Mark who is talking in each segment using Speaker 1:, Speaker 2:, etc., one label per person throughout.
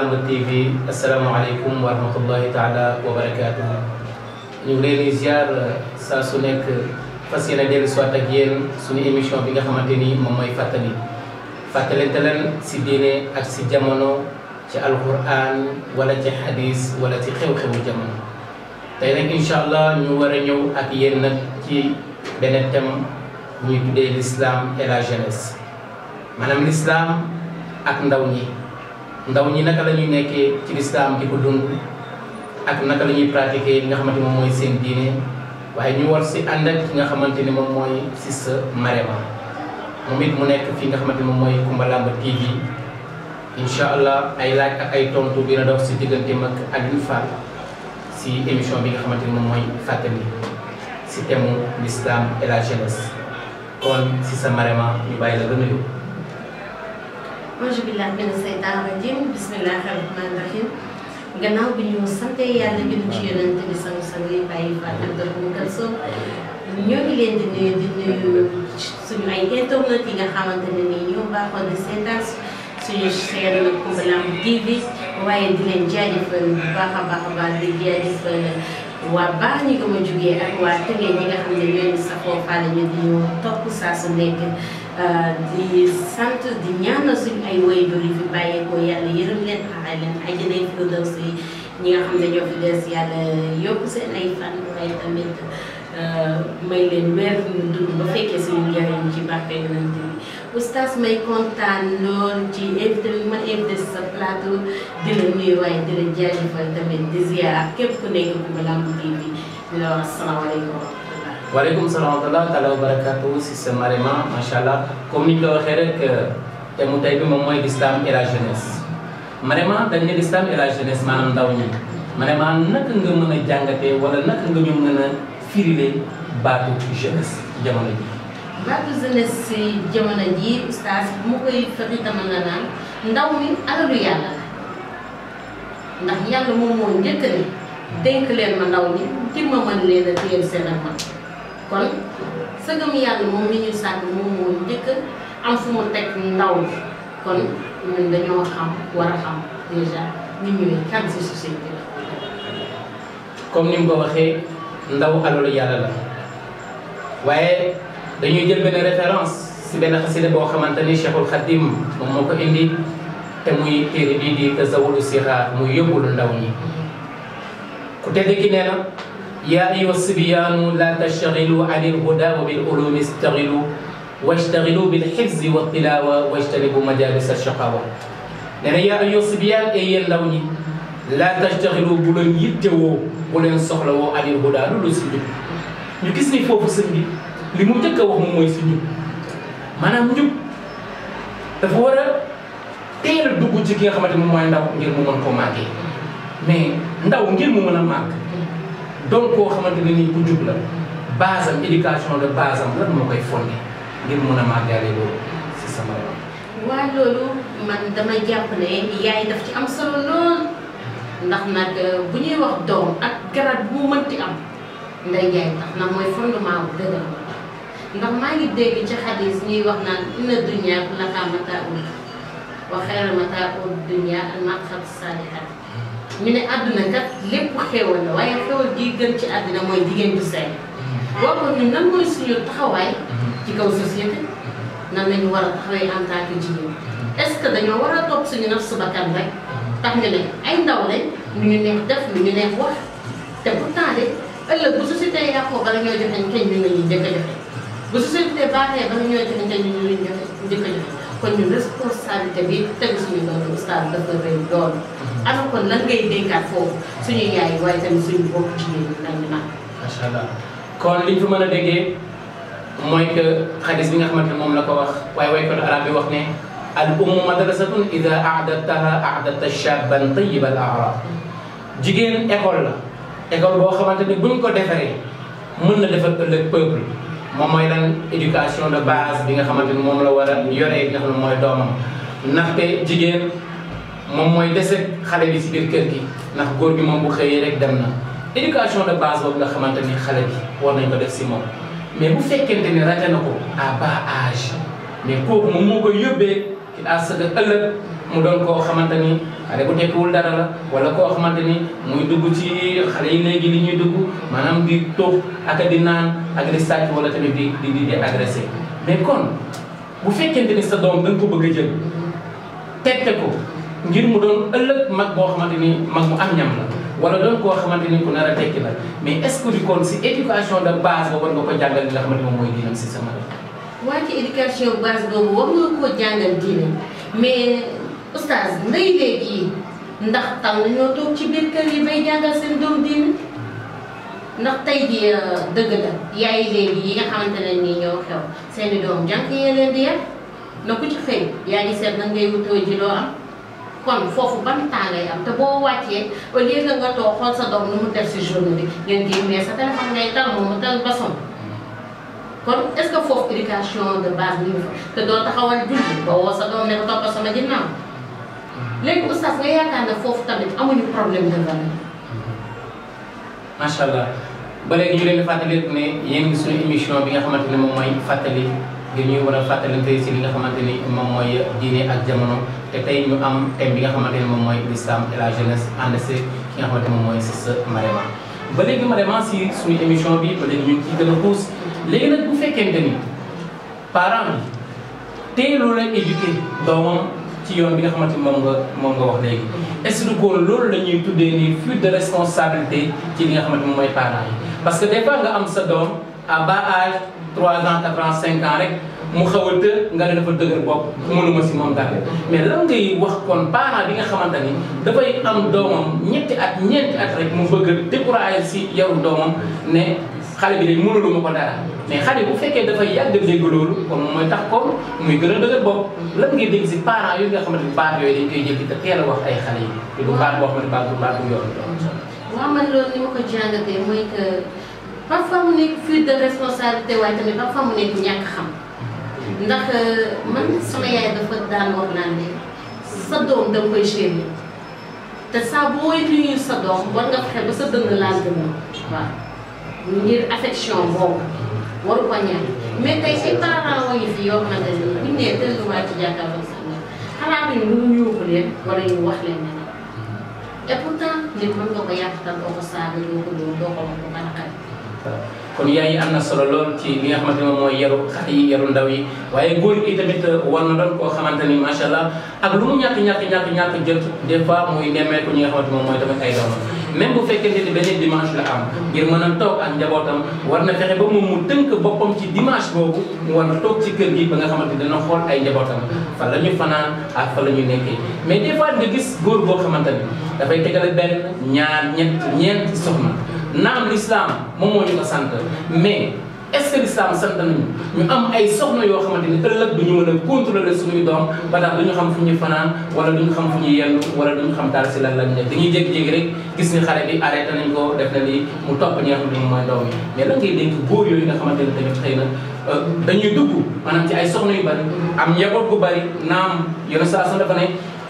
Speaker 1: Lamb TV asalaamaaleykum wa rahmatullahi taala wa barakaatuhu ñu ngi leen di ziar saa su nekk fas yéene dellu soit ak yéen suñu émission bi nga xamante ni moom mooy fàttali fàttalente leen si diine ak si jamono ci alquran wala ci hadis wala ci xew-xewu jamono tey nag incha allah ñu war a ñëw ak yéen nag ci beneen thème ñuy tuddee l'islam et la jeunesse maanaam l'islam ak ndaw ñi ndaw ñi naka la ñuy nekkee ci lislaam di ko dund ak naka la ñuy pratiquer li nga xamante moom mooy seen diine waaye ñu war si ànd ak ki nga xamante ni moom mooy Sista Marema moom it mu nekk fii nga xamante ni moom mooy Kumba Lamb TV incha allah ay laaj ak ay tontu dina dox si diggante mag Alioune Fall si émission bi nga xamante ni moom mooy fàttali si thème l'islam et la jeunesse kon Sista Marema ñu bàyyi la gën a yóbbu.
Speaker 2: auzu billaahi mina seytaani rajiim bismillaahi rahmaani rahiim gannaaw bi ñu sante yàlla bi ci yonent bi sang sang yi bàyyi fa ak dëkk bu Kalsoom ñoo ngi leen di nuyu di nuyu suñu ay internet yi nga xamante ne nii ñoo baaxoo di seetaan suñu chaîne Kumba Lamb TV waaye di leen jaajëfal bu baax a baax a baax di jaajëfal waa baax ñi ko ma jugee ak waa tëngee ñi nga xam ne ñoo ñu safoo faale ñu di ñu topp saa su nekk di sant di ñaanal suñu ay waajur yi fi bàyyeekoo yàlla yërëm leen xaaral leen àjjana firdawsi ñi nga xam ne ñoo fi des yàlla yokk seen ay fan waaye tamit may leen weer ñu dund ba fekkee suñu njëriñ ci barke yonent bi oustaz may kontaan lool ci invité bi ma invité si sa plateau di la nuyu waaye di la jaajëfal tamit di ziar képp ku nekk Kumba Lamb TV di la wax asalaamaaleykum
Speaker 1: waaleykum salaam wa rahmatulah taala wa barakaatu Sista Marema macha allah comme ni ñu ko waxee rek te mu tey bi moom mooy l'islam et la jeunesse Marema dañ ne l'islam et la jeunesse maanaam ndaw ñi Marema naka nga mën a jàngatee wala naka nga ñu mën a firile baatu jeunesse ci jamono ji.
Speaker 2: baatu jeunesse si jamono ji oustaz bu ma koy fëri dama nga naan ndaw mi alalu yàlla la ndax yàlla moom moo njëkk ne dénk leen ma ndaw ñi ngir ma mën leen a téyel seen ak man kon sëgëm yàlla moom mi ñu sàkk moom moo njëkk am fu mu teg ndaw bi kon ñun dañoo xam war a xam déjà nit ñuy kan si société la
Speaker 1: comme ni mu ko waxee ndaw alalu yàlla la waaye dañuy jël benn référence si benn xasida boo xamante ni Cheikhul Khadim moom moo ko indi te muy téere bii di Tazawudu Sixaar muy yóbbulu ndaw ñi ku tedd ki nee na yaa ayyuha sibyaanu laa tashtagilu an ilhuda wa bil ulumi istagilu washtagilu bil xifzi wa tilawa wajtanibu majalis ashaqawa nee na yaa ayyuha sibyaan e yéen ndaw ñi laa tashtagilu bu leen yittewoo bu leen soxlawoo an ilhuda lu lu si njub ñu gis ni foofu sëñ bi li mu njëkk a wax moom mooy si njub maanaam njub dafa war a teel a dugg ci ki nga xamante moom mooy ndaw ngir mu mën koo màggee mais ndaw ngir mu mën a màgg doon koo xamante ne nii ku jub la base am éducation de base am lan moo koy fondé ngir mun a màggaale loolu si sama réew.
Speaker 2: waa loolu man dama jàpp ne yaay daf ci am solo lool ndax nag bu ñuy wax doom ak garab bu mu mënti am nday jaay tax ndax mooy fondement bu dëgër ndax maa ngi dégg ci xadis ñuy wax naan inna dunya kullaha mataa'un wa xayra mataa'u dunya al mar'atu saalihat ñu ne àdduna kat lépp xéwal la waaye xéwal gi gën ci àdduna mooy jigéen bu sey boo ko ñun nan mooy suñu taxawaay ci kaw société nan lañu war a taxawee en tant que jigéen est-ce que dañoo war a topp suñu naf su bakkan rek tax ñu ne ay ndaw lañ lu ñu neex def lu ñu neex wax te pourtant de ëllëg bu société yàqoo bala ñoo joxe kañ ñu nga ñuy njëkk a joxe bu société baaxee bala ñoo joxe kañ ñu ñu njëkk a joxe kon ñu responsabilité bi tegu suñu doon ustaas dafa rëy lool alors kon lan ngay dénkaat foofu suñu yaay waaye tamit suñu bopp jigéen ñi lan ñu naan
Speaker 1: macha allah kon liñ fi mën a déggee mooy que xadis bi nga xamante ne moom la ko wax waaye waykat arab bi wax ne al ummu madrasatun ida ahdataha ahdata shaban tayiba al arab jigéen école la école boo xamante ni buñ ko defaree mën na defar ëllëg peuple moom mooy lan éducation de base bi nga xamante ni moom la war a yoree nga xam ne mooy doomam ndaxte jigéen moom mooy dese xale bi si biir kër gi ndax góor gi moom bu xëyee rek dem na éducation de base boobu nga xamante ni xale bi war nañ ko def si moom mais bu fekkente ni raté na ko à bas âge mais kooku moom moo koy yóbbee ci à ce que ëllëg mu doon koo xamante ni xale bu tekkiwul dara la wala koo xamante ni muy dugg ci xale yi léegi li ñuy dugg maanaam di toog ak di naan ak di sàcc wala tamit di di di agressé mais kon bu fekkente ni sa doom da nga ko bëgg a jël tette ko ngir mu doon ëllëg mag boo xamante ni mag mu am ñam la wala doon koo xamante ni ku nar a tekki la mais est-ce que du kon si éducation de base ba war nga ko jàngal li nga xamante moom mooy diinam si sama
Speaker 2: waa ci éducation base boobu war nga koo jàngal diine mais oustaz ndey léegi yi ndax tam nañoo toog ci biir kër yi bay jàngal seen doom diine ndax tey ji dëgg la yaay léegi yi nga xamante ne nii ñoo xew seeni doom jànk yee leen di yar na ku ci xëy yaa ngi seet nag ngay wutoo ji loo am kon foofu ban temps ngay am te boo wàccee au lieu que nga toog xool sa doom nu mu def si journée bi ngeen kii mais sa téléphone ngay tal moom mu tal basom kon est-ce que foofu éducation de base bi ñu fa te doo taxawal julli ba woo sa doom ne ko toppal sama ginnaaw léegi oustaz nga yaakaar ne foofu tamit amuñu problème de valeur.
Speaker 1: macha allah ba léegi ñu leen di fàttali ne yéen ngi suñu émission bi nga xamante ne moom mooy fàttali ngir ñuy war a fàttalante si li nga xamante ni moom mooy diine ak jamono te tey ñu am thème bi nga xamante ni moom mooy l'islam et la jeunesse ànd si ki nga xamante moom mooy si sa Marema ba léegi Marema si suñu émission bi ba léegi ñu ngi ciy gën a xuus léegi nag bu fekkente ni parent bi teeloo la éduqué doomam ci yoon bi nga xamante ni moom nga moom nga wax léegi est-ce que kon loolu la ñuy tuddee ni fuite de responsabilité ci li nga xamante moom mooy parents yi parce que des fois nga am sa doom à bas âge 3 ans 4 ans 5 ans rek mu xaw a të nga ne dafa dëgër bopp mënuma si moom dara mais lan ngay wax kon parent bi nga xamante ni dafay am doomam ñetti at ñeenti at rek mu bëgg a décourager si yaru doomam ne xale bi de mënuluma ko dara mais xale bu fekkee dafay yàgg dégg loolu kon moom mooy tax kon muy gën a dëgër bopp lan ngay dégg si parents yooyu nga xamante ni baat yooyu dañ koy jël te teel a wax ay xale yi te du baat boo xamante baat bu baat bu yoon
Speaker 2: waaw man loolu ni ma ko jàngatee mooy que parfois mu nekk fuite de responsabilité waaye tamit parfois mu nekk ñàkk xam ndax man sama yaay dafa daan wax naan ne sa doom da nga koy chéri te saa booy nuyu sa doom war nga fexe ba sa dënn laal dënn waaw ngir affection boobu waru ko ñaan mais tey ay parents yi fi yoo xamante ne bu ñu nee tëlluwaat ci jàkkaarloo sax nga xalaatuñu lu ñu yuuxu leen wala ñu wax leen ne et pourtant nit mën nga ko yàqatal doo ko saaga doo ko dóor doo ko wax ko banaxal
Speaker 1: kon yaay yi am na solo lool ci li nga xamante ne moom mooy yaru xale yi yaru ndaw yi waaye góor yi tamit war na doon koo xamante ni macha allah ak lu mu ñàkk ñàkk ñàkk ñàkk jot des fois muy nemmeeku ñi nga xamante moom mooy tamit ay doomam même bu fekkente ni benn dimanche la am ngir mën a toog ak njabootam war na fexe ba moom mu tënk boppam ci dimanche boobu mu war na toog ci kër gi ba nga xamante ni dana xool ay njabootam fa la ñu fanaan ak fa la ñu nekkee mais des fois nga gis góor boo xamante ni dafay tegale benn ñaar ñett ñeent soxna naam l'islam moom moo ñu ko sant mais est-ce que l'islam sant nañu ñu am ay soxna yoo xamante ni ëllëg du ñu mën a contrôler suñuy doom ba tax du ñu xam fu ñuy fanaan wala du ñu xam fu ñuy yendu wala du ñu xam daal si lan lañ nekk dañuy jékki-jékki rek gis ni xale bi arrêté nañ ko def na lii mu topp ñi nga xam ne moom mooy doom yi mais lan ngay dénk góor yooyu nga xamante ne tamit xëy na dañuy dugg maanaam ci ay soxna yu bari am njaboot gu bari naam yenn saa su dafa ne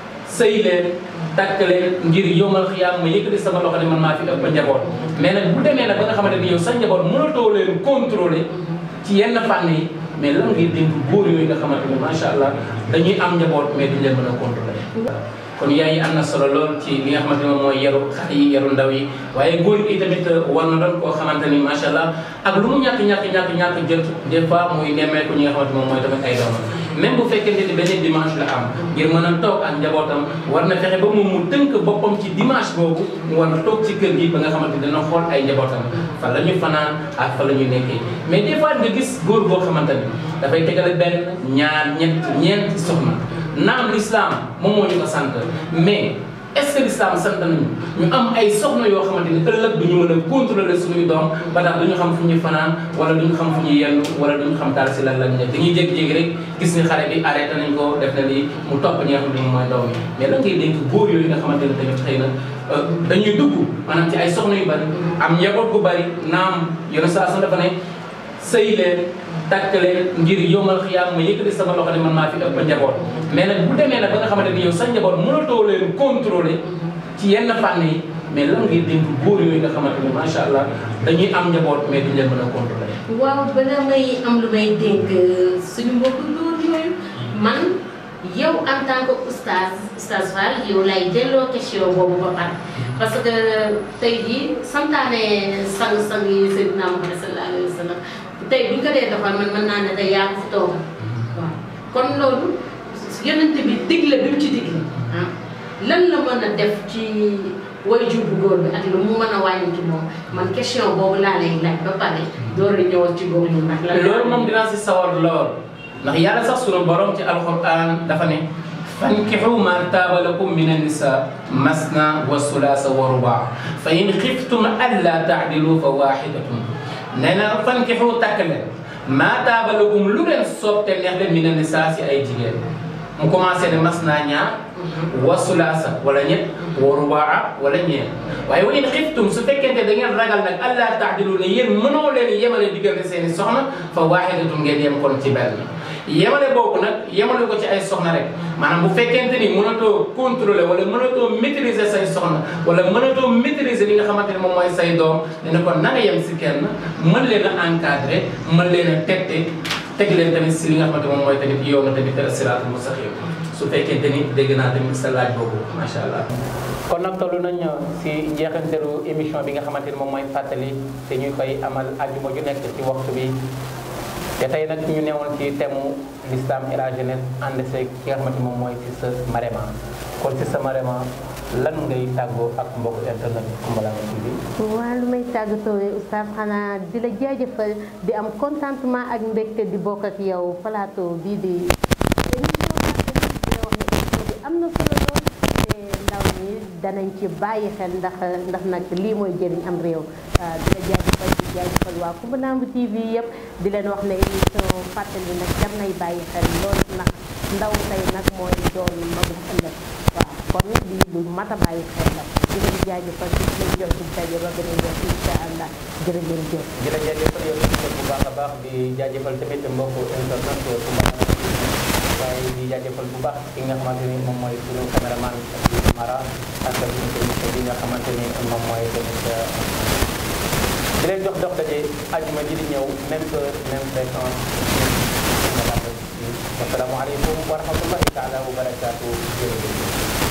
Speaker 1: sëy leen takk leen ngir yomal xiyaam ma yëkkati sama loxo ne man maa fi ëpp njaboot mais nag bu demee nag ba nga xamante ni yow sa njaboot mënatoo leen contrôler ci yenn fànn yi mais lan ngay dénk góor yooyu nga xamante ni macha allah dañuy am njaboot mais duñ leen mën a contrôler kon yaay yi am na solo lool ci li nga xamante ni moom mooy yaru xale yi yaru ndaw yi waaye góor yi tamit war na doon koo xamante ni macha allah ak lu mu ñàkk ñàkk ñàkk ñàkk jot des fois muy nemmeeku ñi nga xamante moom mooy tamit ay doomam même bu fekkente ni benn dimanche la am ngir mën a toog ak njabootam war na fexe ba moom mu tënk boppam ci dimanche boobu mu war na toog ci kër gi ba nga xamante dana xool ay njabootam fa la ñu fanaan ak fa la ñu nekkee mais des fois nga gis góor boo xamante ni dafay tegale benn ñaar ñett ñeent soxna naam l'islam moom moo ñu ko sant mais est-ce que l'islam sant nañu ñu am ay soxna yoo xamante ni ëllëg du ñu mën a contrôler suñuy doom ba tax du ñu xam fu ñuy fanaan wala du ñu xam fu ñuy yendu wala du ñu xam daal si lan lañ nekk dañuy jékki-jékki rek gis ni xale bi arrêté nañ ko def na lii mu topp ñi nga xam ne moom mooy doom yi mais lan ngay dénk góor yooyu nga xamante ne tamit xëy na dañuy dugg maanaam ci ay soxna yu bari am njaboot gu bari naam yenn saa su dafa ne sëy leen takk leen ngir yomal xiyaam ma yëkkati sama loxo ne man maa fi ëpp njaboot mais nag bu demee nag ba nga xamante ni yow sa njaboot mënatoo leen contrôler ci yenn fànn yi mais lan ngay dénk góor yooyu nga xamante ni macha allah dañuy am njaboot mais duñ leen mën a contrôler.
Speaker 2: waaw bala may am lu may dénk suñu mbokku góor yooyu man yow en tant que oustaz oustaz Fall yow lay delloo question boobu ba pare parce que tey jii santaane sang-sang yi Seydina Muhammad sallallahu alayhi wa sallam tey bu ñu ko dee doxal man mën naa ne day yaa ko fi toogal waaw kon loolu yonent bi digle bi mu ci digle ah lan la mën a def ci waajur bu góor bi ak lu mu mën a wàññi ci moom man question boobu laa lay laaj ba pare door a ñëwal ci góor ñu ndax lan
Speaker 1: loolu moom dinaa si sawar lool ndax yàlla sax sunu borom ci alquran dafa ne fankixu ma taaba lakum min annisa masna wa sulaasa wa rubaa fa in xiftum alla taadilu fa waxidatun nee na fankixu takk leen maa taaba lakum lu leen soob te neex leen min annisa si ay jigéen mu commencé ne mas naa ñaar wa sulaasa wala ñett wa rubaa wala ñeent waaye wa in xiftum su fekkente da ngeen ragal nag allah taadilu ne yéen mënoo leen yemale diggante seeni soxna fa waaxidatun ngeen yem kon ci benn yemale boobu nag yemale ko ci ay soxna rek maanaam bu fekkente ni mënatoo contrôler wala mënatoo maîtriser say soxna wala mënatoo maîtriser li nga xamante ne moom mooy say doom dina kon na nga yem si kenn mën leen a encadrer mën leen a tette teg leen tamit si li nga xamante moom mooy tamit yow na tamit siraatul mustaqim su fekkente ni dégg naa tamit sa laaj boobu macha allah. kon nag toll nañ si njeexanteelu émission bi nga xamante ni moom mooy fàttali te ñu koy amal àjjuma ju nekk ci waxtu bi te tey nag ñu newoon ci thème l'islam et la jeunesse ànd seeg ki nga xamante moom mooy si sa Marema kon si sa Marema lan ngay tàggoo ak mbokku internet Koumbalang TV.
Speaker 2: waaw lu may tàggatoo oustaz xanaa di la jaajëfal di am contentement ak mbégte di bokk ak yow plateau bii di émission bi am na solo lool te ndaw ñi danañ ci bàyyi xel ndax ndax nag lii mooy jëriñ am réew di la jaajëfal di jaajëfal waa Koumbalang TV yëpp di leen wax ne émission fàttali nag jar nay bàyyi xel lool ndax ndaw tey nag mooy doon magum ëllëg waaw kon lii lu mat a bàyyi xel la di leen jaajëfal di leen jox di daje ba beneen yoon incha allah jërë ngeen jëf.
Speaker 1: di la jaajëfal yow tamit bu baax a baax di jaajëfal tamit mbokku internet Koumbalang waaye di jaajëfal bu baax ki nga xamante ni moom mooy suñu caméraman ak Mara ak suñu technicien bi nga xamante ni moom mooy tamit di leen jox dox daje àjjuma ji di ñëw même heure même fréquence wasalaamaaleykum wa rahmatullahi taala wa barakaatu jërëjëf